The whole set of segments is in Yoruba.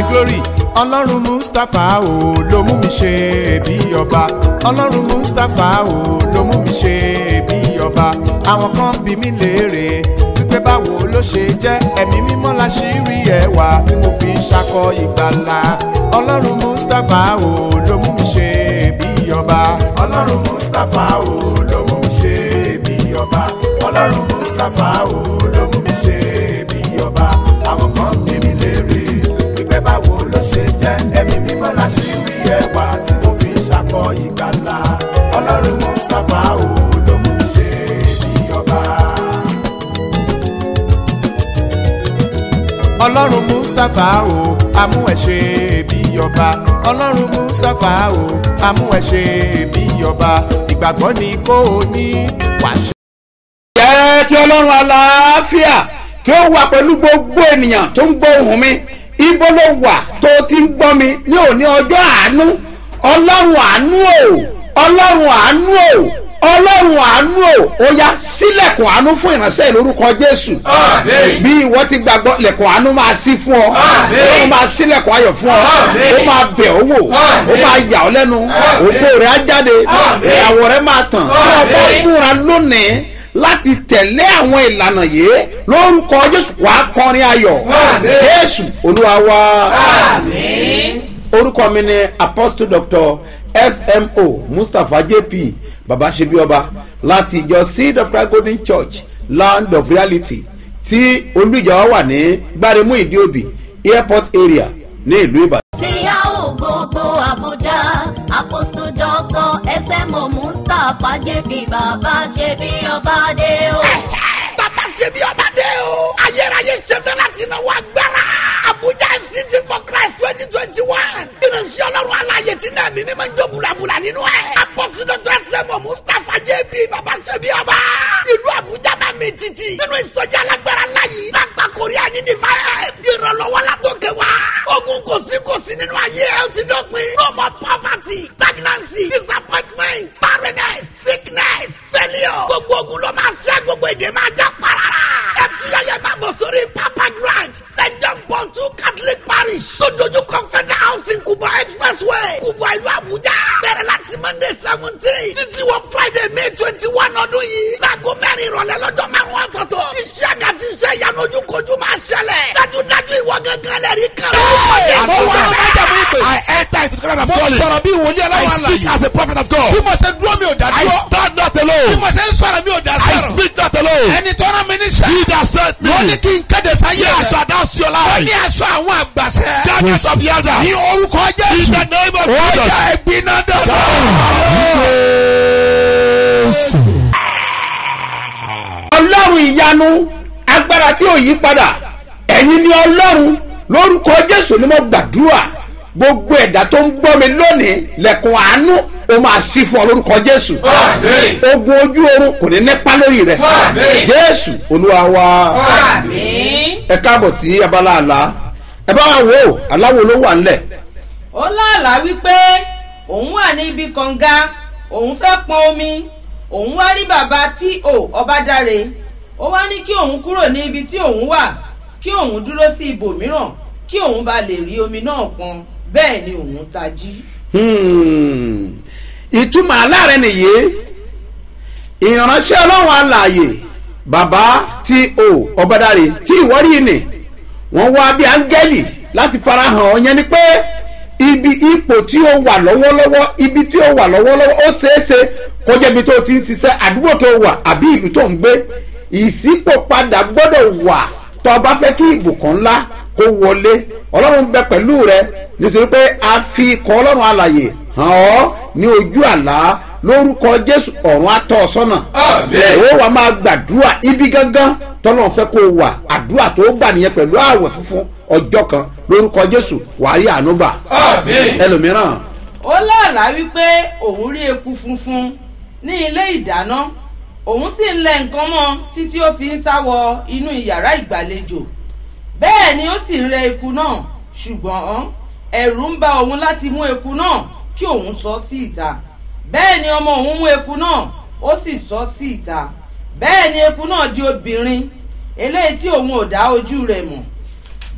glory ọlọ́run mustapha o ló mú mi ṣe bí ọba ọlọ́run mustapha o ló mú mi ṣe bí ọba àwọn kan bí mi léèrè wípé báwo ló ṣe jẹ́ ẹ̀mí mímọ́ la ṣì rí ẹwà tí mo fi ń ṣakọ ìgbàlà ọlọ́run mustapha o ló mú mi ṣe bí ọba ọlọ́run mustapha o ló mú mi ṣe bí ọba ọlọ́run mustapha o ló mú mi ṣe bí ọba àwọn kan bí mi léèrè wípé báwo ló ṣe jẹ́ ẹ̀mí mímọ́ la ṣì rí ẹwà tí mo fi ń ṣakọ ìgbàlà ọlọ́run mustapha o ló mú mi ṣe bí ọba. ọlọ́run mustapha o amú ẹ ṣe bí ọba ọlọ́run mustapha o amú ẹ ṣe bí ọba ìgbàgbọ́ ni kò ní wàṣẹ. jẹ́ kí ọlọ́run àlàáfíà kí ó wà pẹ̀lú gbogbo ènìyàn tó ń gbọ́ ohùn mi ibo ló wà tó ti ń gbọ́ mi ní òní ọjọ́ àánú ọlọ́run àánú o ọlọ́run àánú o ọlọ́run àánú o ó yá sílẹ̀kùn àánú fún ìránṣẹ́ lórúkọ jésù Àmín. bí ìwọ ti gbàgbọ́ lẹ̀kùn àánú máa ṣí fún ọ Àmín. ó máa sílẹ̀kùn ayọ̀ fún ọ Àmín. ó máa bẹ̀ ọ́ wò ó Àmín. máa yà ọ́ lẹ́nu Àmín. ògo rẹ̀ á jáde Àmín. ìràwọ̀ rẹ̀ máa tàn tí ọ bá Àmín. múra lónìí láti tẹ̀lé àwọn ìlànà yìí lórúkọ jésù wà á kọrin ayọ̀ Àmín. jésù olúwa wa Àmín. orúkọ mi ni apostle doctor smo mustapha jp babasebioba láti ìjọ seed of christ golden church land of reality tí olùjọ wà ní gbáremú ìdíòbí airport area ní ìlú ìbàdàn. tí a ò gbogbo àbújá apostle doctor smo mustapha jẹ́bi bàbá ṣe bí ọba dé o. bàbá ṣe bí ọba dé o. ayérayé ṣetán láti náwó agbára. abuja fct for christ twenty twenty one. ìrìnsì ọlọ́run aláyè tí náà mímí máa ń jó bulabula nínú ẹ̀. apọ́sídọ́tò ẹsẹ̀mọ̀ mustapha jb bàbá ṣe bí ọba. ìlú abuja máa mi títì. nínú ìsọjí alágbára láyé. lágbà korea ní divine. ìrànlọ́wọ́ látòkè wá. ogun kò sí kò sí nínú ayé ẹ̀ ó ti dọ̀pin. no more poverty stagnancy disappointment barrenness sickness failure. gbogbo ogun ló máa ṣẹ́ gbogbo èdè máa já parara. ẹtúyẹyẹ máa bọ̀ sórí papa grand st john paul two catholic parish. sódójú confederal housing kubwa expressway kubwa ìlú abuja. bẹ̀rẹ̀ láti monday seventeen títí wọ friday may twenty one ọdún yìí. láago mẹ́rin ìrọ̀lẹ́ lọ́jọ́ márùn-ún ọ̀tọ̀ọ̀tọ̀. iṣẹ́ àgàtì iṣẹ́ ìyanu ojúkojú máa ṣẹlẹ̀. dájúdájú ìwọ gángan lẹ́rìí kan. Mo wá májàmú ìpè. I enter into the kingdom of Mo God. sọ̀rọ̀ bí wòlíì I ọlọ́run speak àlàyé. as a prophet of God. bí mo ṣe dúró mi ò dá I dúró. stand not bí alone. mo ṣe ń sọ̀rọ̀ mi ò dá I sọ̀rọ̀. speak not alone. ẹni tó rán mi níṣẹ́. He that sent me. wọ́n ní kí n kéde sáyé Say I rẹ̀. shall announce your wọ́n ní life. aṣọ àwọn àgbàṣẹ. Darkness of the elders. ní orúkọ In jésù. the name of ó Jesus. yá ẹ̀gbiná dọ̀dọ̀. ọlọ́run ìyanu agbára tí ò yí padà ẹ̀yin ni ọlọ́run lórúkọ jésù ni mo gbàdúrà gbogbo ẹ̀dá tó ń gbọ́ mi lónìí lẹ́kùn àánú ó máa sí fún ọ lórúkọ jésù Àmín. ogun ojú oorun kò ní nípa lórí rẹ Àmín. jésù olúwa wa àmín. ẹ káàbọ̀ sí abala àlá ẹ bá wa wò ó aláwo ló wà ńlẹ̀ ó láàlá wípé òun wà ní ibi kànga òun fẹ́ pọn omi òun wá rí bàbá tí ò ọbádáre ó wá ní kí òun kúrò ní ibi tí òun wà kí òun dúró sí ibòmíràn kí òun bá lè rí omi náà pọn bẹ́ẹ̀ ni òun tají. Hmm. ìtumọ̀ aláàrẹ nìyí ìránṣẹ́ ọlọ́run alààyè bàbá tí o ọ̀bádàrè tí ìwọ́rí ni wọ́n wá bí áńgẹ́lì láti farahàn ọ yẹn ni pé ibi ipò tí ó wà lọ́wọ́lọ́wọ́ ibi tí ó wà lọ́wọ́lọ́wọ́ ó ṣeéṣe kó jẹ́ ibi tó ti ń ṣiṣẹ́ àdúgbò tó wà àbí ìlú tó ń gbé ìṣípòpadà gbọ́dọ̀ wà tó o bá fẹ́ kí ìbùkún ńlá kó wọlé ọlọ́run bẹ pẹ̀lú rẹ nítorí pé a fi ikọ̀ ọlọ́run alàyè hàn ọ́ ní ojú àlá lórúkọ jésù ọ̀run atọ́ ọ sọ́nà Àmín. ó wàá máa gbàdúrà ibi gángan tọ́lọ́run fẹ́ kó o wà àdúrà tó gbà nìyẹn pẹ̀lú ààwẹ̀ funfun ọjọ́ kan lórúkọ jésù wàá rí àánú gbà Àmín. ẹlòmíràn ó láàlá wípé òun rí eku funfun ní ilé ìdáná òun sì ń lẹ nǹkan mọ́ títí ó fi ń sáwọ inú yàrá ìgbàlejò bẹ́ẹ̀ ni ó sì ń rẹ eku náà ṣùgbọ́n ẹ̀rù ń ba òun láti mú eku náà kí òun sọ sí ìta bẹ́ẹ̀ ni ọmọ òun mú eku náà ó sì sọ sí ìta bẹ́ẹ̀ ni eku náà di obìnrin eléyìí tí òun ò dá ojú rẹ̀ mọ̀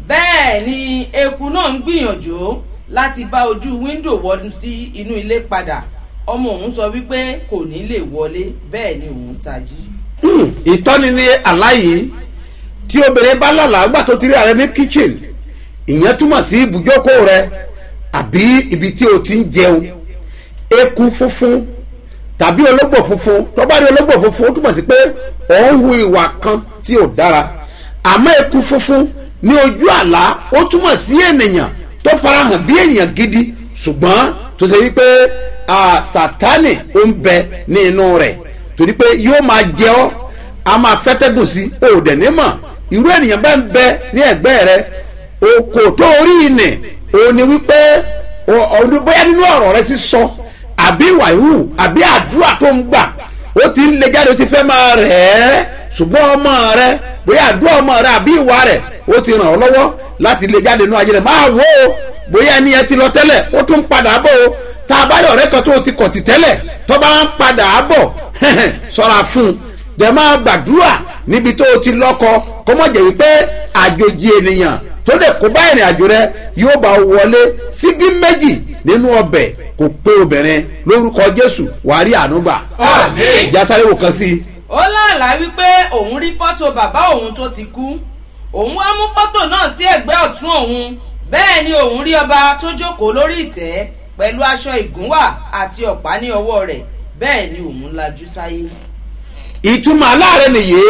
bẹ́ẹ̀ ni eku náà ń gbìyànjú láti bá ojú wíńdò wọnú sí inú ilé padà ọmọ òun sọ wípé kò ní lè wọlé bẹ́ẹ̀ ni òun tají. Hmm, ìtọ́ni ní aláyìí tí obìnrin bá lálàá gbà tó ti rí ààrẹ ní kitchen ìyẹn túmọ̀ sí ibùjókòó rẹ àbí ibi tí o ti ń jẹun eku funfun tàbí ológbò funfun tó bá rí ológbò funfun ó túmọ̀ sí pé ò ń hu ìwà kan tí ò dára àmọ́ eku funfun ní ojú àlá ó túmọ̀ sí ènìyàn tó farahàn bí èèyàn gidi ṣùgbọ́n tó ṣe wípé ah, sátánì ó ń bẹ ní inú rẹ̀ torí pé yóò máa jẹ ọ́ a máa fẹ́tẹ́gùn sí o dẹ̀ ní mọ̀ irú ènìyàn bá ń bẹ ní ẹ̀gbẹ́ rẹ okò tó orí ìnì òun ni wípé o- ọdún bóyá nínú ọ̀rọ̀ rẹ sísọ àbí ìwà ìhù àbí àdúrà tó ń gbà ó ti ń lé jáde ó ti fẹ́ máa rẹ̀ ẹ́ ṣùgbọ́n ọmọ rẹ bóyá àdúrà ọmọ rẹ àbí ìwà rẹ ó ti ràn ọ́ lọ́wọ́ láti lé jáde nínú ayé rẹ máa wò ó bóyá ẹni yẹn ti lọ tẹ́lẹ̀ ó tún padà bọ̀ o tá a bá rí ọ̀rẹ́ kan tó ti kọ̀ tì tẹ́lẹ̀ tó bá ń padà bọ̀ sọ́ra fún un dẹ̀ máa gbàdúrà níbi tó o ti lọ́kọ kó mọ̀ jẹ́ wípé àjòjì ènìyàn tó lè kó bá ìrìn àjò rẹ yóò bá wọlé síbí méjì nínú ọbẹ̀ kò pé obìnrin lórúkọ jésù wàá rí ànúgbà Àmín. ìjà sáré wò kan sí i. ó láàlá wípé òun rí fọ́tò bàbá òun tó ti kú òun wá mú fọ́tò náà sí ẹ̀gbẹ́ ọ̀tún òun bẹ́ẹ̀ ni òun rí ọba tó jókòó lórí ìtẹ́ pẹ̀lú aṣọ ìgúnwà àti ọ̀pá ní ọwọ́ rẹ̀ bẹ́ẹ̀ ni òun lajú sáyé. ìtumọ̀ aláàrẹ nìyí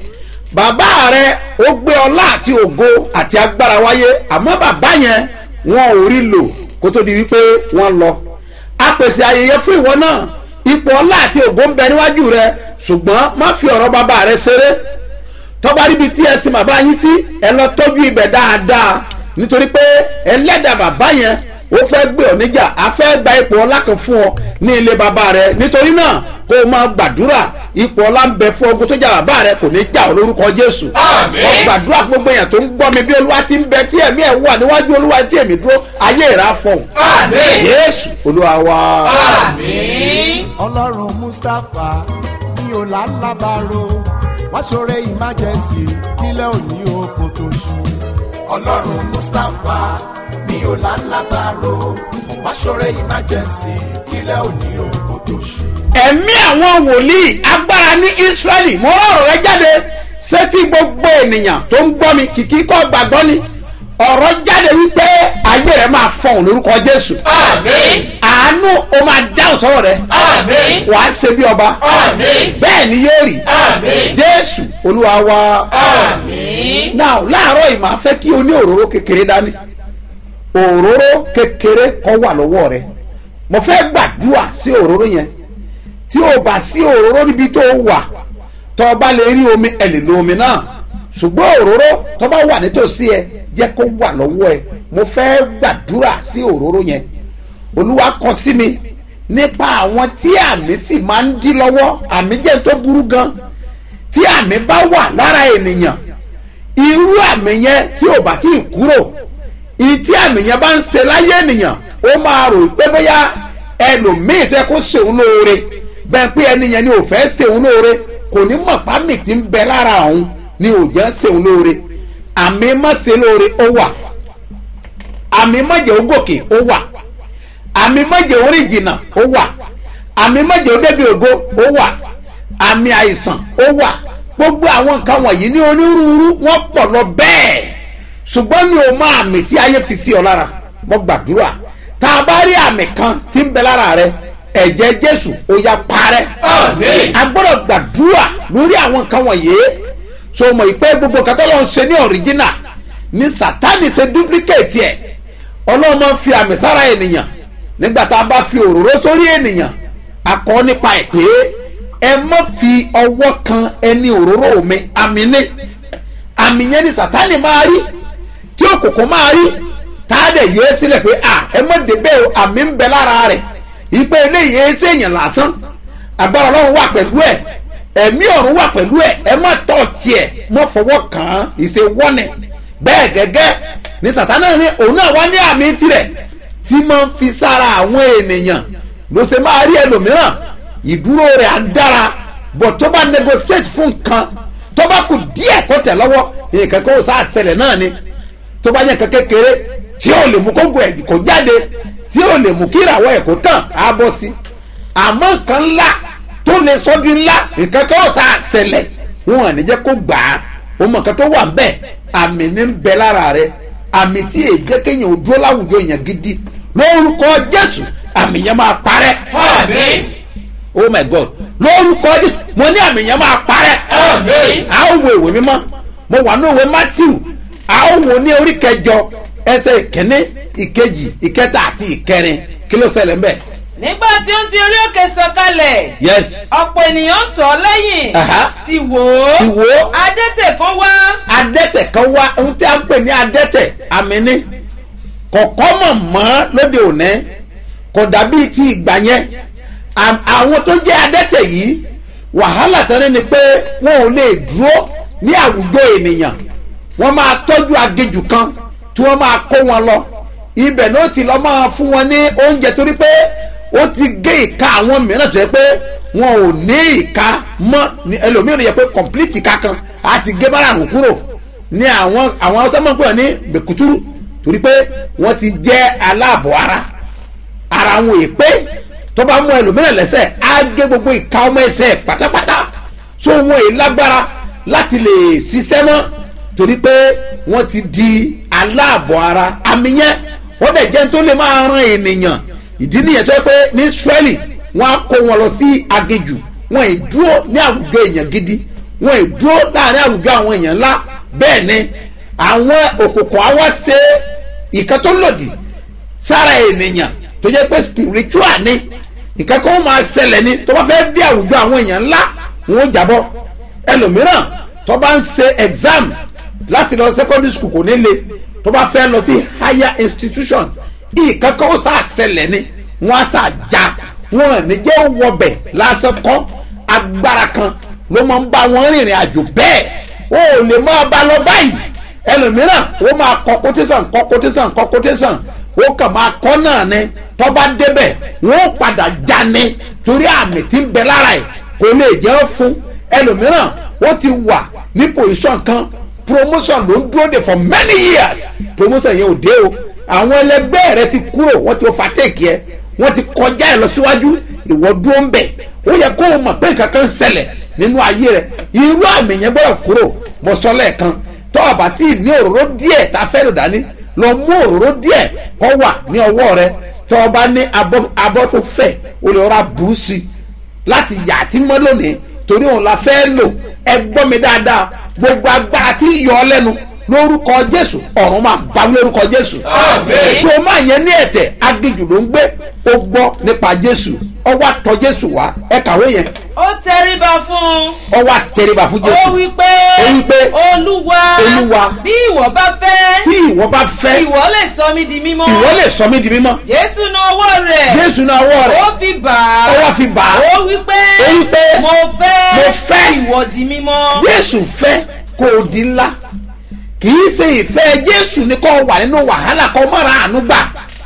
bàbá rẹ ó gbé ọlá àti ògo àti agbára wáyé àmọ́ bàbá yẹn wọn ò rí lò kó tó di wípé wọ́n lọ a pèsè ayẹyẹ fún ìwọ náà ipò ọlá àti ògo ń bẹ níwájú rẹ ṣùgbọ́n má fi ọ̀rọ̀ bàbá rẹ ṣeré tọ́ba ríbi tí ẹ sin bàbá yín sí ẹ lọ tọ́jú ibẹ̀ dáadáa nítorí pé ẹlẹ́dàá bàbá yẹn ó fẹ́ gbé ọ níjà a fẹ́ gba ipò ọlá kan fún ọ ní ilé bàbá rẹ nítorí náà kó o máa gbàdúrà ipò ọlá ń bẹ fún ogun tó jà bàbá rẹ kò ní jà ọ lórúkọ jésù Àmín. ọ gbàdúrà fún gbogbo èèyàn tó ń gbọ́ mi bí olúwa ti ń bẹ tí ẹ̀mí ẹ̀ wà níwájú olúwa tí èmi dúró ayé ìrà fọ̀hún Àmín. jésù olúwa wa. Àmín. ọlọ́run mustapha ní ọ̀làlábàárò wá ṣoore emergency kílẹ̀ òní oko tó ṣú. ọlọ́run mustapha ní ọ̀làlábàárò wá ṣoore emergency kílẹ̀ òní oko tó ṣú. ẹ̀mí àwọn wòlíì agbára ní israẹli mo rán ọ̀rọ̀ rẹ jáde sétí gbogbo ènìyàn tó ń gbọ́ mi kìkì kọ́ gbàgbọ́ ni ọ̀rọ̀ jáde wípé ayé rẹ máa fọ̀hún lórúkọ jésù Àmín. àánú o máa dáhùn sọ̀rọ̀ rẹ Àmín. wàá ṣe bí ọba Àmín. bẹ́ẹ̀ ni yóò rí Àmín. jésù olúwa wa Àmín. náà láàárọ̀ yìí máa fẹ́ kí o ní òróró kékeré dání òróró kékeré kọ́ wà lọ́wọ́ rẹ mo fẹ́ gbàdúrà sí òróró yẹn tí o bá sí òróró níbi tó wà tó o bá lè rí omi ẹ lè lo omi náà ṣùgbọ́n òróró tó bá wà nítòsí ẹ jẹ́ kó wà lọ́wọ́ ẹ mo fẹ́ gbàdúrà sí òróró yẹn olúwa kọ sí mi nípa àwọn tí àmì sì máa ń dí lọ́wọ́ àmì jẹ́ tó burú gan tí àmì bá wà lára ènìyàn irú àmì yẹn tí ò bá tí ì kúrò ìtí àmì yẹn bá ń ṣe láyé ènìyàn ó máa rò pé bóyá ẹlòmíì tẹ kó ṣeun lóore bẹ́ẹ̀ pé ẹni yẹn ni ò fẹ́ ṣeun lóore kò ní mọ̀ pámì tí ń bẹ lára òun ni ò jẹ́ ṣeun lóore àmì má ṣe lóore ó wà àmì má jẹ́ ó gòkè ó wà àmì má jẹ́ ó rìn jìnnà ó wà àmì má jẹ́ ó débi ògo ó wà àmì àìsàn ó wà gbogbo àwọn nǹkan wọ̀nyí ní onírúurú wọ́n pọ̀ lọ bẹ́ẹ̀ ṣùgbọ́n mi ò mọ àmì tí ayé fi sí ọ lára mo gbàdúrà tá a bá rí àmì kan tí ń bẹ lára rẹ ẹ̀jẹ̀ jésù ó yá parẹ́ Àmín. a gbọ́dọ̀ gbàdúrà lórí àwọn nǹkan wọ̀nyí so mọ̀ ìpè gbogbo nǹkan tó lọ́n ṣe ní ọ̀ríjínà ní sátánì ṣe dúpílíkèétì ẹ̀ ọlọ́run máa ń fi àmì sára ènìyàn nígbà tá a bá fi òróró sórí ènìyàn akọ nípa ẹ̀ pé ẹ má fi ọwọ́ kan ẹni òróró mi àmì ní àmì yẹn ni sátánì máa rí tí òkùnkùn máa rí tá a dẹ̀ yọ ẹ́ sílẹ̀ pé à ẹ má débẹ̀ o àmì ń bẹ lára rẹ̀ ìpè eléyìí ẹ ṣe èèyàn lásán agbára ọlọ́run wà pẹ̀lú ẹ̀ ẹ̀mí ọ̀run wà pẹ̀lú ẹ̀ ẹ má tọ̀ tiẹ̀ mọ́ fọwọ́ kàn án ìṣe wọ́nẹ̀ bẹ́ẹ̀ gẹ́gẹ́ ni sátánì ní òun náà wá ní àmì tirẹ̀ tí máa ń fi sára àwọn ènìyàn ló ṣe máa rí ẹlòmíràn ìdúró rẹ̀ á dára bọ̀ tó bá negotiate fún nǹkan tó bá kù díẹ̀ kó tẹ̀ lọ́wọ́ nǹkan kó sá ṣẹlẹ̀ náà ni tó bá yẹ nǹkan kékeré tí ò lè mú kóńgò ẹ̀ kó jáde tí ò lè mú kí ìràwọ̀ ẹ̀ kó tàn á bọ́ sí àmọ́ nǹkan ńlá tó lè sọ di ńlá nǹkan kan ọ̀sà àṣẹlẹ̀ wọn ò ní jẹ́ kó gbà á ó mọ nǹkan tó wà ńbẹ̀ àmì ní ń bẹ lára rẹ àmì tí èyí jẹ́ kéèyàn ò dúró láwùjọ èèyàn gidi lórúkọ jésù àmì yẹn máa parẹ́ Àmín. oh my god lórúkọ jésù mo ní àmì yẹn máa parẹ́ Àmín. a ó wo ìwé mímọ́ mo wà ní òwe matthew a ó wo ní orí kẹjọ ẹsẹ̀ ìkíní ìkejì ìkẹta àti ìkẹrin kí ló ṣẹlẹ̀ ńbẹ̀ nígbà tí ó ń ti orí òkè sọ̀kalẹ̀ yes ọ̀pọ̀ ènìyàn ń tọ̀ ọ́ lẹ́yìn Aha. sì wò ó Sì wò ó. adẹ́tẹ̀ kan wá adẹ́tẹ̀ kan wá ohun tí a ń pè ní adẹ́tẹ̀ àmì ní kọ̀kọ́ mọ̀ mọ́ lóde òní kò dàbí ti ìgbà yẹn Àm- àwọn tó jẹ́ adẹ́tẹ̀ yìí wàhálà tẹ́lẹ̀ ni pé wọn ò lè dúró ní àwùjọ ènìyàn wọ́n máa tọ́jú agejù kan tí wọ́n máa kó wọn lọ ibẹ̀ náà ti lọ́ máa fún wọn ní oúnjẹ torí pé ó ti gé ìka àwọn mìíràn tó yẹ pé wọn ò ní ìka mọ́ ní ẹlòmíràn yẹ pé complete ìka kan á ti gé márùn kúrò ní àwọn àwọn haúsá máa ń pè wọ́n ní bẹ̀kútúrú torí pé wọ́n ti jẹ́ aláàbọ̀ ara ara wọn è pé tó bá mú ẹlòmíràn lẹ́sẹ̀ á gé gbogbo ìka ọmọ ẹsẹ̀ pátápátá so wọn è lágbára láti lè ṣiṣẹ́ mọ́ torí pé wọ́n ti di aláàbọ̀ ara àmì yẹn wọ́n dẹ̀ jẹ́ tó lè máa ran ènìyàn ìdí nìyẹn tó yẹ pé ní israeli wọ́n á kó wọn lọ sí agejù wọn ì dúró ní àwùjọ èèyàn gidi wọn ì dúró láàrin àwùjọ àwọn èèyàn ńlá bẹ́ẹ̀ ni àwọn òkùnkùn á wá ṣe ìkan tó lòdì sára ènìyàn tó jẹ́ pé spiritual ni nǹkan kan máa ṣẹlẹ̀ ni tó bá fẹ́ dé àwùjọ àwọn èèyàn ńlá wọn ó jábọ́ ẹlòmíràn tó bá ń ṣe exam láti lọ secondary school kò ní le tó bá fẹ́ lọ sí higher institution nǹkan kan ó sá ṣẹlẹ̀ ni wọ́n á sá já wọn ò ní jẹ́ wọbẹ̀ lásán kọ́ agbára kan ló máa ń bá wọn rìnrìn àjò bẹ́ẹ̀ o ò lè máa bá lọ báyìí ẹlòmíràn ó máa kọ quotation kọ quotation kọ quotation ó kàn máa kọ́ náà ni tó bá débẹ̀ wọ́n ó padà já ni torí àmì tí ń bẹ lára ẹ̀ kò lè jẹ́ fún ẹlòmíràn ó ti wà ní position kan promotion ló ń dúró de for many years promotion yẹn ò dé o àwọn ẹlẹgbẹ́ rẹ ti kúrò wọ́n ti overtake ẹ wọ́n ti kọjá ẹ lọ síwájú ìwọ dúró ń bẹ̀ ó yẹ kó o mọ̀ pé nǹkan kan ń ṣẹlẹ̀ nínú ayé rẹ irú àmì yẹn gbọ́dọ̀ kúrò mo sọ lẹ́ẹ̀kan tó o bá tí ì ní òróró díẹ̀ tá a fẹ́ lò dání lọ mú òróró díẹ̀ kó wà ní ọwọ́ rẹ tó o bá ní abọ́ abọ́ tó fẹ̀ o lè rọra bù ú sí i láti yà sí mọ́ lónìí torí òun la fẹ́ lò ẹ gbọ́ mi dáadáa gbogbo agbára tí ń yọ ọ lẹ́nu lórúkọ jésù ọ̀run máa bá lórúkọ jésù Àmín. so máa yẹn ní ẹ̀tẹ̀ aginjù ló ń gbé ó gbọ́ nípa jésù ọwọ́ àtọ̀ jésù wá ẹ kàwé yẹn ó tẹríba fún un ọwọ́ àtẹríba fún ó jésù wí pé Ó wí pé, olúwa Olúwa, bí ìwọ bá fẹ́ tí ìwọ bá fẹ́ ìwọ lè sọ mí di mímọ́ ìwọ lè sọ mí di mímọ́ jésù náà ọwọ́ rẹ̀ jésù náà ọwọ́ rẹ̀ ó fi bà á ó wá fi bà á ó wí pé Ó wí pé, mo fẹ́ mo fẹ́ ìwọ di mímọ́ jésù fẹ́ kó o di ńlá kì í ṣe ìfẹ́ jésù ni kó o wà nínú wàhálà kó o má ra àánú gbà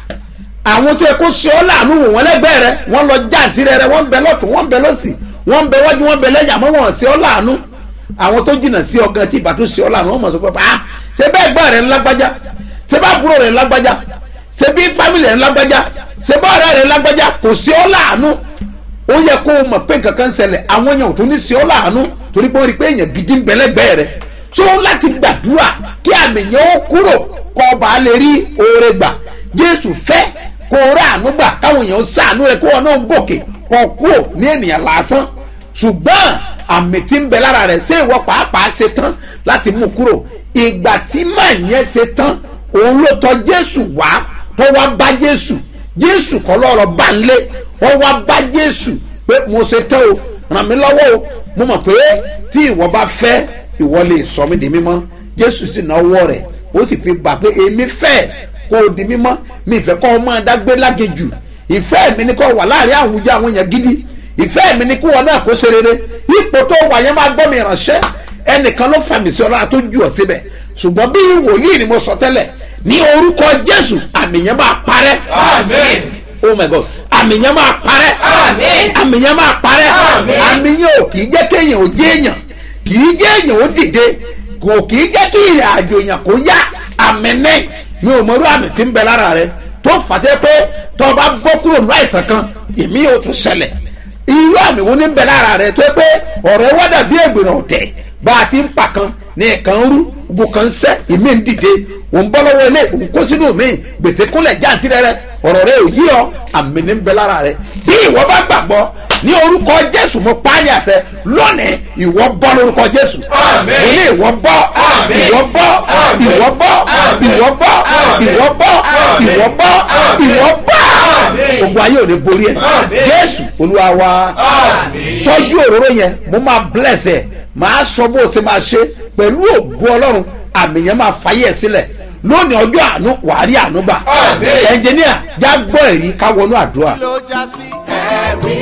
àwọn tó yẹ kó ṣe ọ́ láàánú wò wọ́n lẹ́gbẹ̀ẹ́ rẹ wọ́n lọ jáǹtì rẹ rẹ wọ́n ń bẹ lọ́tún wọ́n ń bẹ lọ́sì wọ́n ń bẹ wájú wọ́n ń bẹ lẹ́yìn àmọ́ wọ́n ṣe ọ́ láàánú àwọn tó jìnnà sí ọgàn tí ìbá tó ṣe ọ́ láàánú wọ́n mọ̀ sọ pé ah ṣe bẹ́ẹ̀ gbọ́ rẹ̀ ńlágbájá ṣe bá àbúrò rẹ̀ ńlágbájá ṣe bí fámìlì rẹ̀ ńlágbájá ṣe bá ọ̀rẹ́ rẹ̀ ńlágbájá kò ṣe ọ́ láàánú ó yẹ kó o mọ̀ pé nǹkan kan ń ṣẹlẹ̀ àwọn èèyàn ò tó ní ṣe ọ́ láàánú torí pé ó rí i pé èèyàn gidi ń bẹ lẹ́gbẹ̀ẹ́ rẹ̀ tó láti gbàdúrà kí àmì yẹn ó kúrò kó o bá lè rí oore gbà jésù fẹ́ kó o rà àánú gbà káwọn èèyàn ṣàánú rẹ̀ kó o náà gòkè kó o kúrò ní ènìyàn lásán ṣùgbọ́n àmì tí ń bẹ lára rẹ̀ ṣé ìwọ pàápàá ṣe tán láti mú kúrò ìgbà tí màá yẹn ṣe tán òun ló tọ jésù wá tó wá bá jésù jésù kọ́ lọ́rọ̀ bá ń lé wọ́n wá bá jésù pé mo ṣe tán o ràn mí lọ́wọ́ o mo mọ̀ pé tí ìwọ bá fẹ́ ìwọ lè sọ mí di mímọ́ jésù sì náwó rẹ̀ ó sì fi gbà pé èmi fẹ́ kó o di mímọ́ mi ìfẹ́ kọ́ ọ máa dágbé lágejù ìfẹ́ mi ni kó o wà láàrin àwùjọ àwọn èèyàn gidi ìfẹ́ mi ni kí wọn náà kó ṣe rere ipò tó wà yẹn máa gbọ́ mi ìránṣẹ́ ẹnìkan ló fàmì sí ọlọ́run tó jù ọ síbẹ̀ ṣùgbọ́n bí wòlíì ni mo sọ tẹ́lẹ̀ ní orúkọ jésù àmì yẹn máa parẹ́ Àmín. oh my god àmì yẹn máa parẹ́ Àmín. àmì yẹn máa parẹ́ Àmín. àmì yẹn ò kì í jẹ́ kéèyàn ò jẹ́ èèyàn kì í jẹ́ èèyàn ó dìde kò kì í jẹ́ kí ìrìn àjò èèyàn kó yá àmì ní mi ò mọ̀rú àmì tí ń bẹ lára rẹ tó fàtẹ́ pé tó o bá bọ́ kúrò ní àìsàn kan èmi yóò tún ṣẹlẹ̀ irú àmì wo ní ń bẹ lára rẹ tó yẹ pé ọ̀rọ̀ ẹ wá dàbí ègbèrè ọ̀tẹ̀ bá a ti ń pa kan ní ẹ̀kan rú gbogbo kan ń sẹ́ ìmí ń dìde òun bọ́ lọ́wọ́ ilé òun kó sínú mi gbèsè kúnlẹ̀ jáǹtì rẹ ọ̀rọ̀ rẹ ò yí ọ àmì ní ń bẹ lára rẹ bí ìwọ bá gbàgbọ́ ní orúkọ jésù mo pa á ní àṣẹ lónìí ìwọ bọ́ lórúkọ jésù Àmín. mo ní ìwọ bọ́ Àmín. ìwọ bọ́ Àmín. ìwọ bọ́ Àmín. ìwọ bọ́ Àmín. ìwọ bọ́ Àmín. ìwọ bọ́ Àmín. ìwọ bọ́ Àmín. ogun ayé ò ní borí ẹ Àmín. jésù olúwa wa Àmín. tọ́jú òróró yẹn mo máa bless ẹ máa sọ bó o ṣe máa ṣe pẹ̀lú ògùn ọlọ́run àmì yẹn máa fàyè ẹ sílẹ̀ lónìí ọjọ́ àánú wàá rí àánú gbà Àmín. ẹnjìníà já gbọ́ èyí ká wọnú àdúrà. ló já sí ẹ̀rí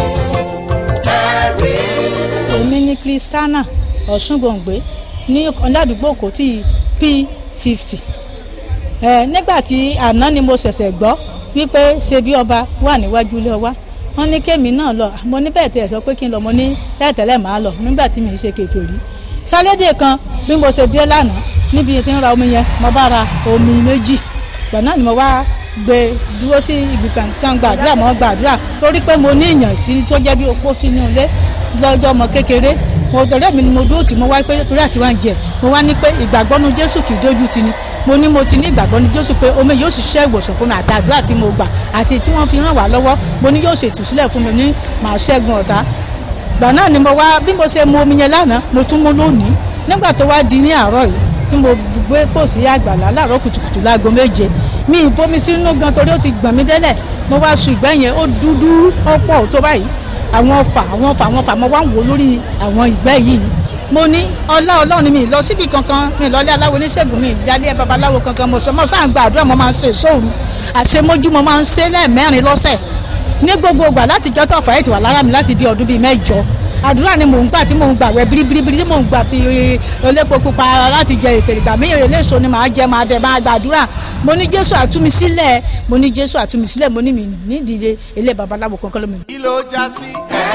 ẹ̀rí. èmi ní kristiana ọ̀ṣungbòǹgbé ní ọ̀làdúgbò kò tí p fifty nígbà tí àná ni mo ṣẹ̀ṣẹ̀ gbọ́ wípé ṣe bí ọba wà níwájú ilé ọwá wọ́n ní kémi náà lọ mo ní bẹ́ẹ̀ tẹ̀ sọ pé kí n lọ mo ní tẹ́tẹ̀lẹ̀ máa lọ nígbà tí mi ì ṣe kèfèrí sálédè kan bí mo ṣe dé lánàá níbi tí ń ra omi yẹn mo bá ra omi méjì gbọ̀n náà ni mo wá gbé dúró sí ibi kan gbàdúrà mọ́ gbàdúrà torí pé mo ní ìyàn sí tó jẹ́ bí opó sínú ilé lọ́jọ́ ọmọ kékeré mo tọ̀rẹ́ mi ni mo dúró tì mo wá pé torí àti wá ń jẹ mo wá ní pé ìgbàgbọ́ nu jésù kì í dójú ti ni mo ní mo ti ní ìgbàgbọ́ nu jésù pé omi yóò ṣiṣẹ́ ìwòsàn fún mi àti àdúrà tí mo gbà àti tí wọ́n fi ràn wá lọ́wọ́ mo ní yóò ṣe ìtúsílẹ̀ fún mi ní màá ṣẹ́gun ọ̀tá gbà náà ni mo wá bí mo ṣe mu omi yẹn lánàá mo tún mú lónìí nígbà tó wá di ní àárọ̀ yìí tí mo gbé pòsí àgbàlá láàárọ̀ kùtùkùtù láago méje mi ì bomi sínú gan torí ó ti gbọ̀n mí délẹ̀ mo wá sun ìgbẹ́ yẹn ó dúdú ó pọ̀ tó báyìí àwọn ọfà àwọn ọfà àwọn ọfà mo wá ń wò lórí àwọn ìgbẹ́ yìí mo ní ọlá ọlọ́run mi lọ síbi kankan mi lọ́lé aláwo oníṣègùn mi ìyálé babaláwo kankan mo sọ mo sáà ń gba àdúrà mo máa ń ṣe sóòrù àṣemójú mo máa ń ṣe lẹ́ẹ̀mẹ́rin lọ́sẹ̀ ní gbogbo ìgbà láti jọ́ tó fàáyé ti wà lára mi láti bí ọdún bíi mẹ́jọ àdúrà ni mò ń gbà tí mò ń gbà wẹ biribiribiri tí mò ń gbà tí olépo pupa láti jẹ ìkèrè ìgbà mí eléso ni màá jẹ màá dẹ máa gbàdúrà mo ní jésù àtúmi sílẹ̀ mo ní jésù àtúmi sílẹ̀ mo ní mi nídìí ilé babaláwo kankan lómi. kí ló já sí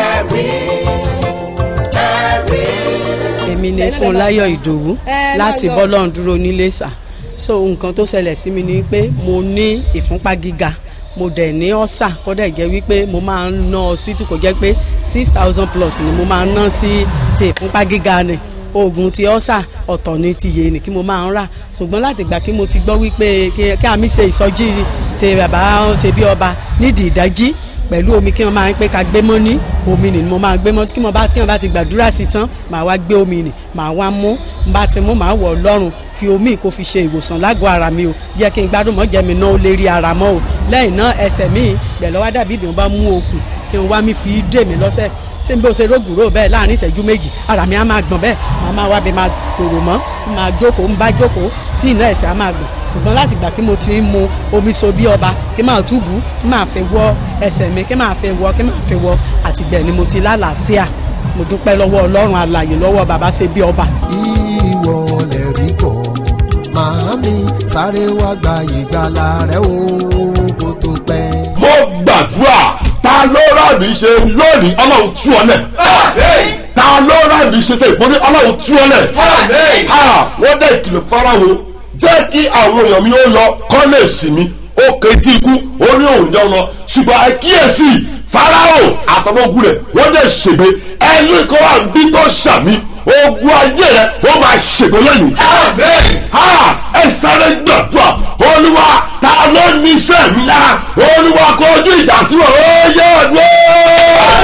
ẹ̀rí ẹ̀rí. èmi ni fúnláyọ̀ ìdòwú láti bọ́lọ́n dúró níléṣà so nǹkan tó ṣẹlẹ̀ sí mi ni pé mo ní ìfúnpá gíga mo dẹ̀ ní ọ́sà kó dẹ̀ jẹ́ wípé mo máa ń ná hospital kó jẹ́ pé six thousand plus ni mo máa ń ná sí ti ìfúnpá gíga ni oògùn ti ọ́sà ọ̀tọ̀ ni ti yé ni kí mo máa ń rà ṣùgbọ́n láti gbà kí mo ti gbọ́ wípé kí kí àmì ṣe ìsọjí ṣe bàbá ṣe bí ọba nídìí ìdájí pẹ̀lú omi kí wọ́n máa ń pé ká gbé mọ́ ní omi nì ni mo máa gbé mọ́ kí wọ́n bá kí wọ́n bá ti gbàdúrà sí tán màá wá gbé omi nì màá wá mú n bá ti mú màá wọ̀ lọ́rùn fi omi kó fi ṣe ìwòsàn lágọ̀ọ́ ara mi o jẹ́ kí n gbádùn mọ́ jẹ́ mi náà ó lè rí ara mọ́ o lẹ́yìn náà ẹsẹ̀ mi bẹ̀ lọ́wọ́ dàbí ìdùnnú bá mú okùn kí n wá mi fi dè mí lọ́sẹ̀ ṣé n bó ṣe rógùrò bẹ́ẹ̀ láàrin ìṣẹ́jú méjì ara mi á máa gbọ̀n bẹ́ẹ̀ màá máa wá bí máa tòrò mọ́ máa jókòó ń bá jókòó tí iná ẹ̀sẹ̀ á máa gbọ̀n ṣùgbọ́n láti gbà kí mo ti ń mu omi so bí ọba kí máa túbú kí máa fẹ́ wọ ẹsẹ̀ mi kí máa fẹ́ wọ kí máa fẹ́ wọ àtìgbẹ̀ ni mo ti lálàáfíà mo dúpẹ́ lọ́wọ́ ọlọ́run alàyè lọ́wọ́ bàbá ṣe bí ọba. ìwọ lè rí bọ̀ màámi sáré wá gba ìgbàlà rẹ o kó tó pẹ́. mo gbàdúrà ta ló rà mí ṣe lónìí ọlọ́run tú ọ lẹ̀. Àmín. ta ló rà mí ṣe ṣe ìpọ́nrí ọlọ́run tú ọ lẹ̀. Àmín. ha wọ́n dẹ̀ ìkìlọ̀ fáráwo jẹ́ kí àwọn èèyàn mi ó lọ kọ́ lè sì mí ó ketí ikú ó ní òun jẹun lọ ṣùgbọ́n àkíyèsí fáráwo àtọwọ́gùn rẹ̀ wọ́n dẹ̀ ṣègbè ẹni kan wà bí tó ṣàmì ogun ayé rẹ̀ ó máa ṣègbè lẹ́yìn Àmín. ha ẹ sáré gbàdúrà olúwa ta ló ní iṣẹ́ mi lára olúwa kó ojú ìjà sí wọn ó yẹ ọdún.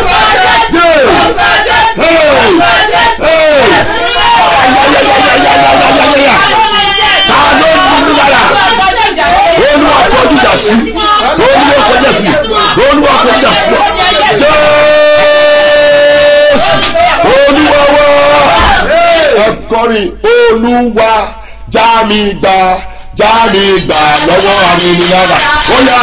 ta ló ní mi lára olúwa kó ojú ìjà sí olúwa kó ojú ìjà sí olúwa kó ojú ìjà sí wọn jésù olúwa wá ẹ kọrin olúwa já mi gbà já mi gbà lọ́wọ́ amúnilára ó yà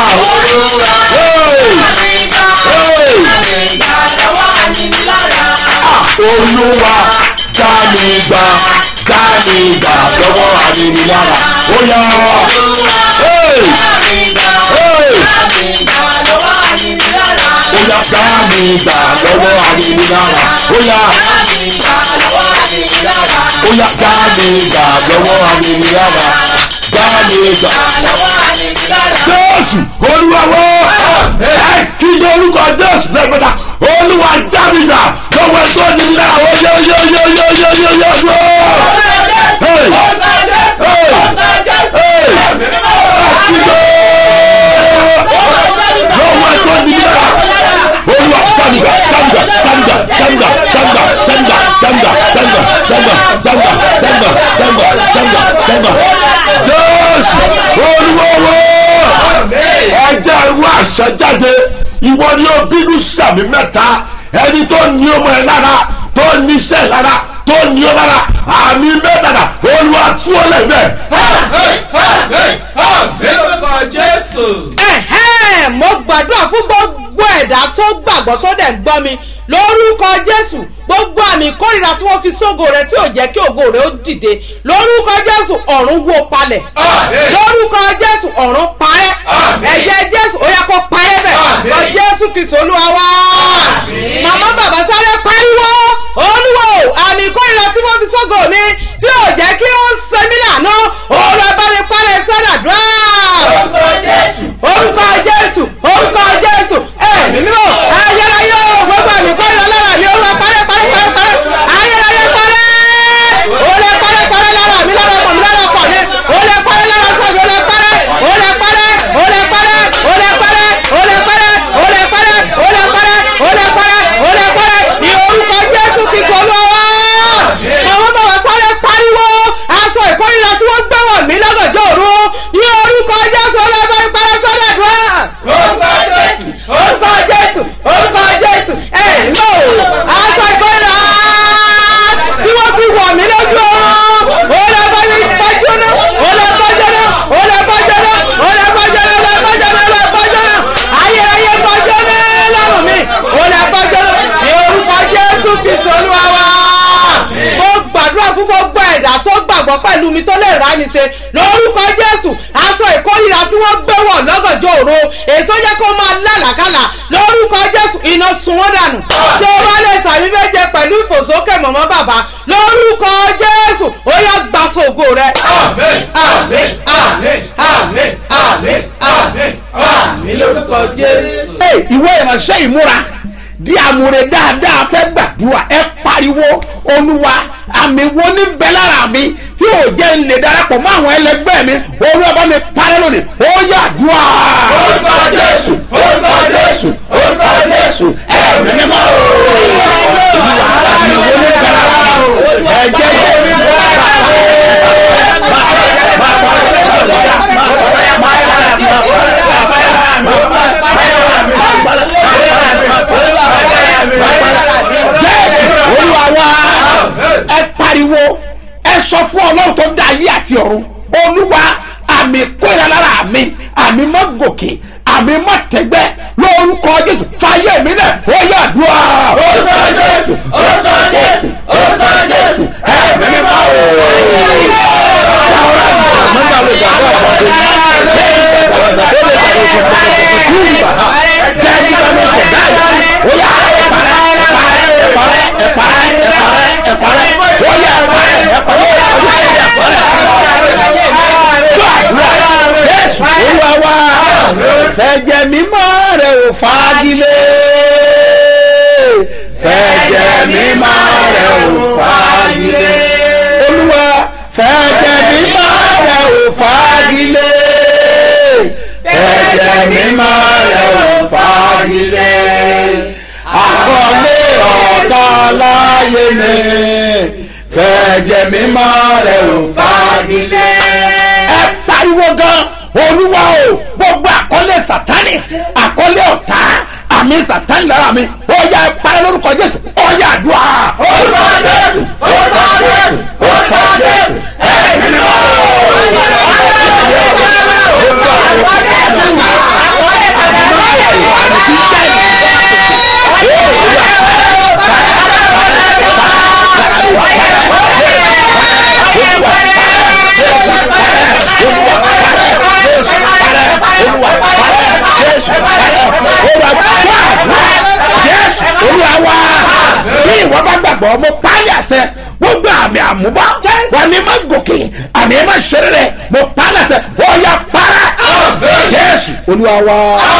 olúwa já mi gbà já mi gbà lọ́wọ́ amúnilára ó yà ó yà já mi gbà lọ́wọ́ amúnilára ó yà. ó yá já mi gbà lọ́wọ́ aninilára já mi gbà jésù olúwa wọ́ ẹ kí ni orúkọ jésù lẹ́gbẹ̀ta olúwa já mi gbà lọ́wọ́ ẹ tó ní lára ó yẹ yẹ yẹ yẹ yẹ yẹ yẹ yẹ. Hey! Hey! Hey! Akíndé! lọ́wọ́ ẹ tó ní lára olúwa jamiga jamiga jamiga jamiga jamiga jamiga jamiga jamiga jamiga jamiga jamiga jamiga jamiga jamiga jésù olúwọ́wọ́ ẹjẹ́ ìwọ àṣẹjáde ìwọ ni ó bínú sàmì mẹ́ta ẹni tó ní ọmọ ẹ lára tó níṣẹ́ lára tó ní ọ lára àmì mẹ́tàdà olúwa tú ọ lẹ́gbẹ̀ẹ́. ẹ̀hẹ́n mo gbàdúrà fún gbogbo ẹ̀dá tó gbàgbọ́ tó dẹ̀ ń gbọ́ mi lórúkọ jésù gbogbo àmì ìkórìíra tí wọ́n fi sógo rẹ tí ò jẹ́ kí ògo rẹ ó dìde lórúkọ jésù ọ̀run wó palẹ̀ lórúkọ jésù ọ̀run parẹ́ ẹ̀jẹ̀ jésù ó yẹ kó parẹ́ bẹ̀ lọ jésù kìsì olúwa wá màmá bàbá sáré pariwo olúwo àmì ìkórìíra tí wọ́n fi sógo mi tí ò jẹ́ kí ó ń sẹ́mi lànà òun lọ bá mi parẹ́ sádàdúrà orúkọ jésù orúkọ jésù ẹ̀mí mímọ́ ayérayé o gbogbo àmì kọ́ni lára mi ó lọ parẹ́ parẹ́ parẹ́ parẹ́ ayérayé parẹ́ ó lè parẹ́ parẹ́ lára mi lára ọkọ̀ mi lára ọkọ̀ mi ó lè parẹ́ lára ọkọ̀ mi ó lè parẹ́ ó lè parẹ́ ó lè parẹ́ ó lè parẹ́ ó lè parẹ́ ó lè parẹ́ ó lè parẹ́ ó lè parẹ́ ó lè parẹ́ ní orúkọ jésù kìkọ́ lọ́wọ́ àwọn bàbá sáré pariwo aṣọ ìkórìíra tí wọ́n gbé wọ̀ mí lọ́gànjọ́ òru ní orúkọ jésù ọlọ́mọ ìparẹ́ sọ́dọ̀ dùn orúkọ jésù orúkọ jésù ẹ̀yìn lò aṣọ ìkórìíra tí wọ́n fi wọ̀ mí lójú oorun ó lè bá mi bọ́jú náà ó lè bọ́jú náà ó lè bọ́jú náà ó lè bọ́jú náà ó lè bọ́jú náà ó lè bọ́jú náà ayé ayé bọ́jú náà lọ́rùn mi ó lè bọ́jú náà ní orúkọ jésù kìsì olúwa wa mo gbàdúrà fún gbogbo ẹ̀dá tó gbàgbọ́ pẹ̀lú mi tó lè rà mí ṣe lórúkọ jésù aṣọ ìkórìíra tí wọ́n gbé wọ̀ lọ́gànjọ́ òru ètò yẹ kó máa lálàkàlà lórúkọ jésù iná sun wọ́n dànù tí o bá lè sàmì méje pẹ̀lú ìfòsókè mọ̀mọ́ bàbá lórúkọ jésù ó yá gbàsó ògo rẹ. àmín àmín àmín àmín àmín àmín àmín lórúkọ jésù. Hey, ìwé ìránṣẹ́ ìmúra di àmúre dáadáa fẹ́ gbàdúrà ẹ pariwo olúwa àmì wo ní bẹ lára mi tí ò jẹ́ ń lè darapọ̀ mọ́ àwọn ẹlẹgbẹ́ mi olúwa bá mi parẹ́ lónìí ó yà dùà. orúkọ jésù orúkọ jésù orúkọ jésù ẹ̀mí mímọ́ olúwa àmì wo ní bẹ lára mi ẹ̀jẹ̀ jésù. jésù olúwa wa ẹ pariwo ẹ sọ fún ọlọ́run tó dá ayé àti ọ̀run olúwa àmì kóra lára mi àmì mọ́ gòkè àmì mọ́ tẹ́gbẹ́ lórúkọ jésù fàyè mi náà ó yà dùà. orúkọ jésù orúkọ jésù orúkọ jésù ẹ̀mí mi máa wò. Jésù olúwa wa fẹ̀jẹ̀ mímọ́ rẹ̀ ò fagilé fẹ̀jẹ̀ mímọ́ rẹ̀ ò fagilé olúwa fẹ̀jẹ̀ mímọ́ rẹ̀ ò fagilé fẹ̀jẹ̀ mímọ́ rẹ̀ ò fagilé àkọlé ọ̀tá láyé mi fẹ̀jẹ̀ mímọ́ rẹ̀ ò fagilé. ẹ pariwo gan olúwa o gbogbo àkọlé sátani àkọlé ọ̀tá àmì sátani lára mi ó yá ẹ parẹ́ lórúkọ jésù ó yá àdúrà. orúkọ jésù orúkọ jésù orúkọ jésù ẹ̀mí ni wọ́n. jésù olúwa wa bí ìwọ bá gbàgbọ́ mo pálí àṣẹ gbogbo àmì àmúbá wà ní má gòkè àmì má ṣeré rẹ mo pa á lẹsẹ ó yà para jésù olúwa wa.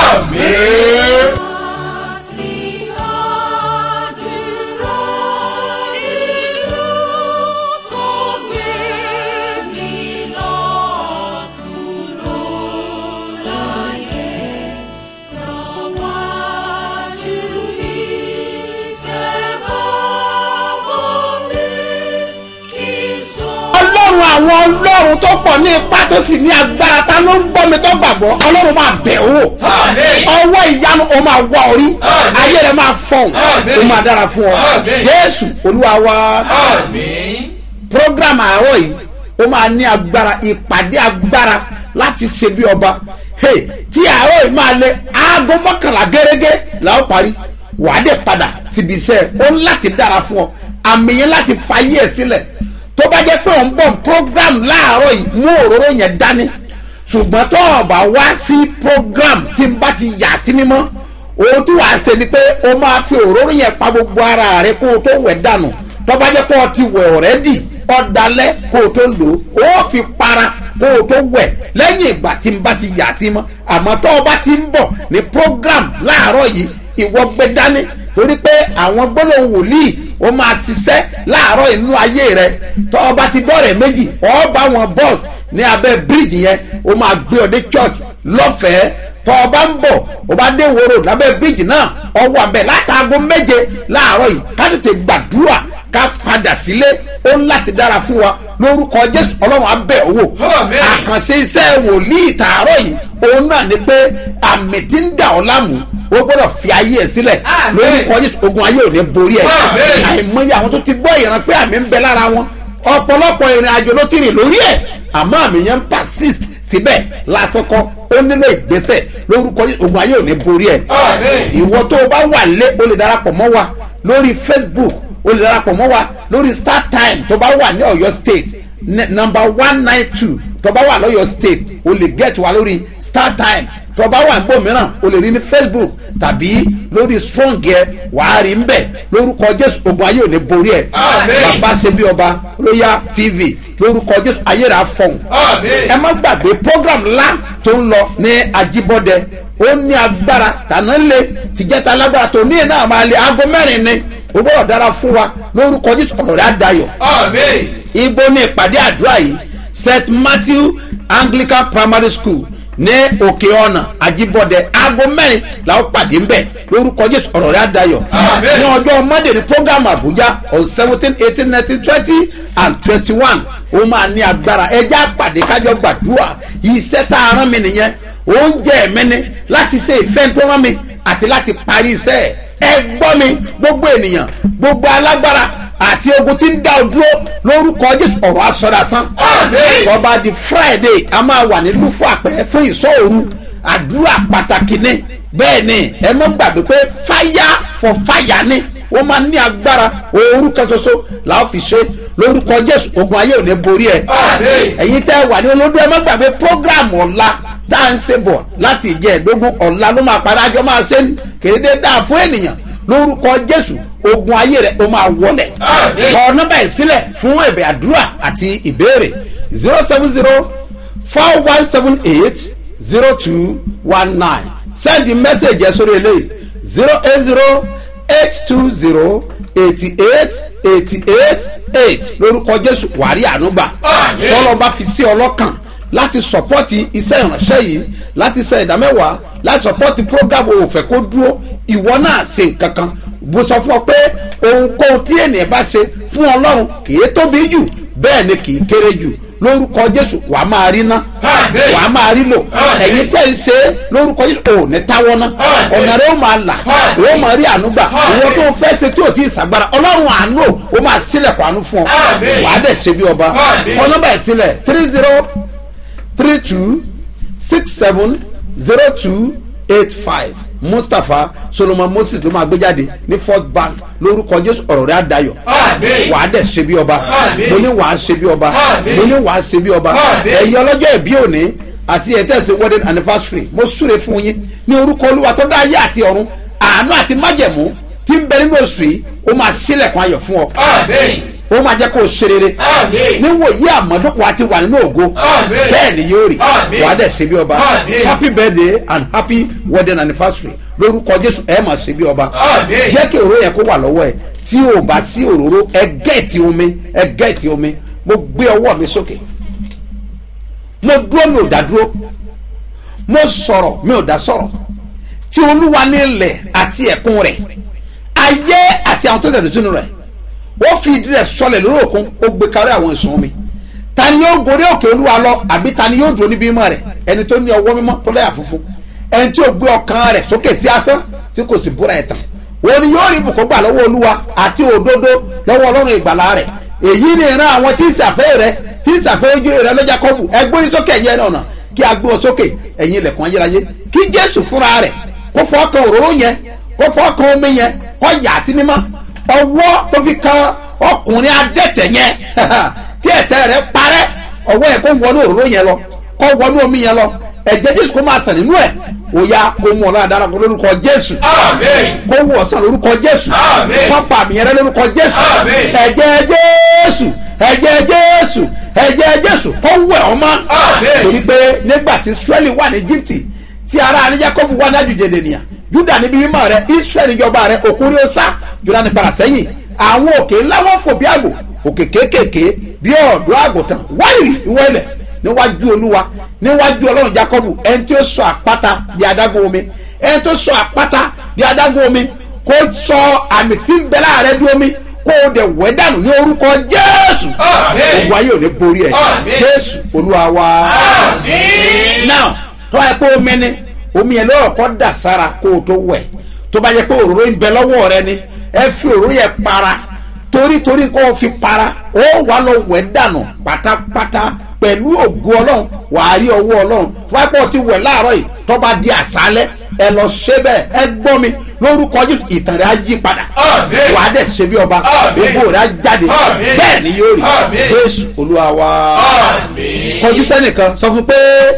ọlọ́run àwọn ọlọ́run tó pọ̀ ní ipá tó sì ní agbára ta ló ń gbọ́ mi tó gbàgbọ́ ọlọ́run máa bẹ̀ ọ́ wò ọwọ́ ìyanu ó máa wá orí ayé rẹ̀ máa fọ̀hún ó máa dára fún ọ jésù olúwa wa program àárọ̀ yìí ó máa ní agbára ìpàdé agbára láti ṣe bí ọba Hey, tí àárọ̀ yìí máa lé aago mọ́kànlá gẹ́gẹ́ la ó parí wàá dẹ̀ padà síbi iṣẹ́ ó ń láti dára fún ọ àmì yẹn láti fayé ẹ̀ sílẹ̀ tó bá jẹ́ pé òun bọ̀ program láàárọ̀ yìí mú òróró yẹn dání ṣùgbọ́n tó o bá wá sí program tí n bá ti yà sí mímọ́ ohun tí wàá ṣe ni pé o máa fi òróró yẹn pa gbogbo ara rẹ kó o tó wẹ̀ dànù tó bá jẹ́ pé o ti wẹ̀ ọ̀rẹ́dì ọ̀dàlẹ̀ kó o tó lò ó ó fi para kó o tó wẹ̀ lẹ́yìn ìgbà tí n bá ti yà sí mọ́ àmọ́ tó o bá ti ń bọ̀ ní program láàárọ̀ yìí ìwọ gbé dání torí pé àwọn gbólóhùn wòlíì ó máa ṣiṣẹ́ láàárọ̀ inú ayé rẹ tó o bá ti dọ́rẹ̀ méjì ọ bá wọn bọ́ọ̀s ní abẹ́ bíríìjì yẹn ó máa gbé ọ dé church lọ́fẹ̀ẹ́ tó o bá ń bọ̀ o bá dé wòrò lábẹ́ bíríìjì náà ọwọ́ àbẹ̀ látàgọ́ méje láàárọ̀ yìí ká tètè gbàdúrà ká padà sílé ó ń láti dára fún wa lórúkọ jésù ọlọ́run abẹ́ owó àkànṣe iṣẹ́ wòlíì tààrọ̀ yìí òun náà ni pé àmì tí ń dà ọ́ láàmú ó gbọ́dọ̀ fi ayé ẹ̀ sílẹ̀ lórúkọ jésù ogun ayé ò ní borí ẹ̀ àìmọye àwọn tó ti gbọ́ ìran pé àmì ń bẹ lára wọn ọ̀pọ̀lọpọ̀ ìrìn àjò ló ti rìn lórí ẹ̀ àmọ́ àmì yẹn ń persist síbẹ̀ lásìkò ó nílò ìgbésẹ̀ lórúkọ jésù ogun ayé ò ní borí ẹ̀ ìwọ tó o bá wà lé o lè darapọ̀ mọ́ wa lórí facebook o lè darapọ̀ mọ́ wa lórí start time tó bá wà ní ọ̀yọ́ state number one nine two tó bá wà lọ́yọ́ state o lè get wa lórí start time tó bá wà gbọ́ mìíràn o lè rí ní facebook tàbí lórí strong yẹ wàá rí nbẹ lórúkọ jésù ogun ayé ò ní borí ẹ bàbá ṣe bí ọba royal tv lórúkọ jésù ayé rà fọhùn ẹ má gbàgbé program ńlá tó ń lọ ní ajibọdẹ ó ní agbára tàná lé tìjẹta alágbára tó ní iná máa lé aago mẹ́rin ni o gbọ́dọ̀ dára fún wa lórúkọ jésù ọ̀rọ̀ rẹ̀ á dayọ̀ ibo ní ìpàdé àdúrà yìí st matthew anglican primary school ní òkè ọ̀nà àjíbọ̀dẹ aago mẹ́rin làwọn pàdé ń bẹ̀ lórúkọ jésù ọ̀rọ̀ rẹ̀ àdayọ̀ ní ọjọ́ monday ní program abuja on seventeen eighteen nineteen twenty and twenty one ó máa ní agbára ẹjẹ́ àpàdé kájọ gbàdúrà iṣẹ́ tá a rán mi nìyẹn oúnjẹ mi ni láti ṣe ìfẹ́ tó rán mi àti láti parí iṣẹ́ ẹ̀ ẹ gbọ́ mi gbogbo ènìyàn gbogbo alágbára àti ogun tí ń dá o dúró lórúkọ jésù ọ̀rọ̀ asọ̀dásán ọba di friday a máa wà ní lúfọ àpẹ fún ìsọ̀rù àdúrà pàtàkì ni bẹ́ẹ̀ ni ẹ mọ́ gbàgbé pé fire for fire ni wọ́n máa ní agbára ooru kan ṣoṣo làwọn fi ṣe lórúkọ jésù ogun ayé ò ní borí ẹ ẹ̀yin tẹ́ wà ní olódó ẹ mọ́ gbàgbé program ọ̀la tá à ń ṣe bọ̀ láti ìjẹ́ ẹ̀dógún ọ̀la ló máa padà jọ máa ṣe ní kéde dáa fún ènìyàn lórúkọ jésù ogun ayé rẹ o máa wọlẹ̀ kọ nọ́mbà yìí sílẹ̀ fún ẹ̀bẹ̀ àdúrà àti ìbéèrè zero seven zero four one seven eight zero two one nine send the message ẹ sórí eléyìí zero eight zero eight two zero eighty eight eighty eight eight lórúkọ jésù wàrí ànúgbà tọ́lọ́ba fi sí ọlọ́kàn láti sọpọ́tì iṣẹ́ ìránṣẹ́ yìí láti ṣe ìdámẹ́wàá láti sọpọ́tì program òfẹ́ kó dúró ìwọ náà ṣe nǹkan kan bó sọ fún ọ pé ohunkóhun tí ènìyàn bá ṣe fún ọlọ́run kì í tóbi jù bẹ́ẹ̀ ni kì í kéré jù lórúkọ jésù wà á máa rí ná wà á máa rí lò ẹ̀yin tẹ́ ń ṣe lórúkọ jésù ò ní táwọ́ ná ọ̀nà rẹ̀ ó máa là ó máa rí àánú gbà ìwọ tó fẹ́ ṣe tí ò tí ì sàgbára ọlọ́run àánú ó máa sílẹ̀kùn àánú fún ọ wà á dẹ̀ ṣe bí ọba kọ́ nọ́mbà ẹ̀ sílẹ̀ three zero three two six seven zero two eight five mustapha solomon moses ló máa gbé jáde ní first bank lórúkọ jésù ọ̀rọ̀ rẹ̀ àdayọ̀ wà á dẹ̀ ṣe bí ọba mo ní wà á ṣe bí ọba mo ní wà á ṣe bí ọba ẹ̀yin ọlọ́jọ́ ìbí òní àti ẹ̀tẹ́sí wedding anniversary mo súre fún yín ní orúkọ olúwa tó dá ayé àti ọ̀run àánú àti májẹ̀mú tí ń bẹ nínú oṣù yìí ó máa sílẹ̀kùn ayọ̀ fún ọ ó máa jẹ́ kó o ṣe rere Àmín. níwòyí àmọ́dún wa ti wà nínú ògo Àmín. bẹ́ẹ̀ ni yóò rí Àmín. wà á dẹ̀ ṣe bí ọba Àmín. happy birthday and happy wedding anniversary lórúkọ jésù ẹ máa ṣe bí ọba Àmín. jẹ́ kí òróró yẹn kó wà lọ́wọ́ ẹ tí o bá sí òróró ẹ gẹ́ẹ̀tì omi ẹ gẹ́ẹ̀tì omi mo gbé ọwọ́ mi sókè mo dúró mi ò dá dúró mo sọ̀rọ̀ mi ò dá sọ̀rọ̀ tí olúwa ní ilẹ̀ àti ẹ̀kún rẹ̀ ayé àti àwọn tó tẹ̀lé sínú rẹ̀ ó fi ìdí rẹ̀ sọlẹ̀ lórí òkun ó gbé kárí àwọn ìsun omi ta ni yóò gorí òkè olúwa lọ àbí ta ni yóò dúró níbi mímọ́ rẹ̀ ẹni tó ní ọwọ́ mímọ́ tó lẹ́yà funfun ẹni tí ó gbé ọkàn rẹ̀ sókè sí asán tí kò sì búra ẹ̀tàn òun ni yóò rí ibùkún gbà lọ́wọ́ olúwa àti òdodo lọ́wọ́ ọlọ́run ìgbàlà rẹ̀ èyí ni ìran àwọn tí ń ṣàfẹ́ rẹ̀ tí ń ṣàfẹ́ ojú rẹ̀ lọ́jà kọ́bù ẹgbẹ́ ní sókè ẹ̀yẹ náà kí a gbé wọn sókè ẹ̀yin ilẹ̀kùn ayérayé kí jésù fúnra rẹ̀ kó fọ́ kan òróró yẹn kó fọ́ kan omi yẹn kó yà á sí mímọ́ ọwọ́ tó fi kan ọkùnrin adẹ́tẹ̀ yẹn tí ẹ̀tẹ̀ rẹ̀ parẹ́ ọwọ́ yẹn kó wọnú òróró yẹn lọ kó wọnú omi yẹn lọ ẹ̀jẹ̀ jésù kó máa sàn nínú ẹ̀ ó yá kó mú ọ náà dára kó lórúkọ jésù Àmín. kó wù ọ sàn lórúkọ jésù Àmín. kó pa àmì yẹn rẹ lórúkọ jésù Àmín. ẹ̀jẹ̀ jésù ẹ̀jẹ̀ jésù ẹ̀jẹ̀ jésù kó wẹ̀ ọ́ mọ́ Àmín. torí pé nígbà tí israẹli wà ní egypte tí ara ní jacob wà ní àjùjẹ ènìyàn juda níbi mímọ́ rẹ israẹli jọba rẹ òkúri ó sá juda ní padà sẹ́yìn àwọn òkè ńlá wọn fò bí àgbò òkè kéékèèké bí ọ̀dọ́ àgùntàn wáyìrì ìwọ ilẹ̀ níwájú olúwa níwájú ọlọ́run jacob ẹni tí ó sọ àpáta bí adágún omi ẹni tó sọ àpáta bí adágún omi kó sọ àmì tí ń bẹ láàrẹ bí omi kó o dẹ̀ wẹ́ dànù ní orúkọ jésù Àmín. ogun ayé ò ní borí ẹ̀ Àmín. jésù olúwa wa Àmín. now tó bá yẹ pé omi ni omi yẹn lọ́wọ́ kọ́ dà sára kó o tó wẹ̀ tó bá yẹ pé òróró ń bẹ lọ́wọ́ rẹ ni ẹ fi òróró yẹn para torí torí kó o fi para ó wà lọ wẹ̀ dànù pátápátá pẹ̀lú ògo ọlọ́run wàá rí ọwọ́ ọlọ́run tó bá yẹ pé o ti wẹ̀ láàárọ̀ yìí tó bá di àṣálẹ́ ẹ lọ ṣe bẹ́ẹ̀ ẹ gbọ́ mi lórúkọ jésù ìtàn rẹ á yí padà Àmín. wàá dẹ̀ ṣe bí ọba Àmín. ògo rẹ á jáde Àmín. bẹ́ẹ̀ ni yóò rí Àmín. jésù olúwa wa Àmín. kọjú sẹ́nìkan sọ fún pé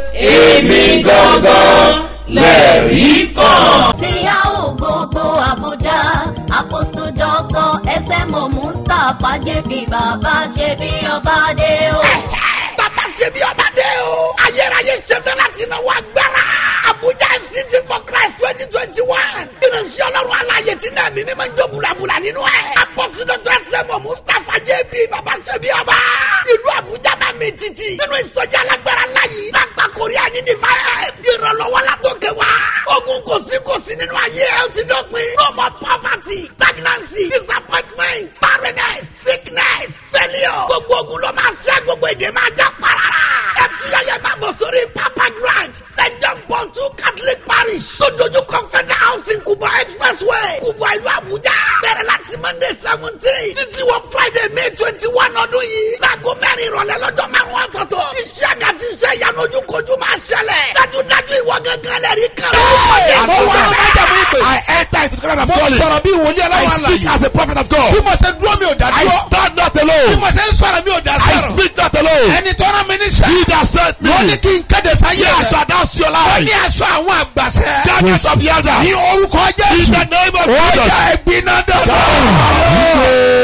Èmi gangan lẹ̀rí kan. tí a ò gbogbo àbújá apostle doctor smo mustapha jp bàbá ṣe bí ọba dé o. bàbá ṣe bí ọba dé o. ayérayé ṣetán láti náwó agbára. abuja fct for christ twenty twenty one. ìrìnsì ọlọ́run aláyè tí náà mímí máa ń jó bulabula nínú ẹ̀. apọ́sídọ́tò ẹsẹ̀mọ̀ mustapha jb bàbá ṣe bí ọba. ìlú abuja máa mi títì. nínú ìsọjí alágbára láyé. lágbà korea ní divine. ìrànlọ́wọ́ la tó kẹ wá. ogun kò sí kò sí nínú ayé ẹ ó ti dọ́pin. no more poverty stagnancy disappointment barrenness sickness failure. gbogbo ogun ló máa ṣẹ́ gbogbo èdè máa já parara. ẹtúyàyẹ máa bọ̀ sórí papa grand st john paul two catholic parish sojoju confederal housing kuba expressway kuba ìlú abuja bẹ̀rẹ̀ láti monday seventeen títí wọ friday may twenty one ọdún yìí láago mẹ́rin ìrọ̀lẹ́ lọ́jọ́ márùn-ún ọ̀tọ̀ọ̀tọ̀ iṣẹ́ àgàtì iṣẹ́ ìyanu ojúkojú máa ṣẹlẹ̀ dájúdájú ìwọ gángan lẹ́rìí kan. Mo wá ló máa jẹ̀mú ìpè. I enter into the kingdom of Mo God. sọ̀rọ̀ bí wòlíì ọlọ́run I speak àlàyé. as a prophet of God. bí mo ṣe dúró mi ò dá I dúró. stand not alone. bí mo ṣe ń sọ̀rọ̀ mi ò dá I sọ̀rọ̀. speak not alone. ẹni tó rán mi níṣẹ́. He that sent me. wọ́n ní kí n kéde sáyé Say I rẹ̀. shall announce your wọ́n ní life. aṣọ àwọn àgbàṣẹ. Darkness of the elders. ní orúkọ In jésù. the name of ó Jesus. yá ẹ̀gbin náà dọ̀dọ̀.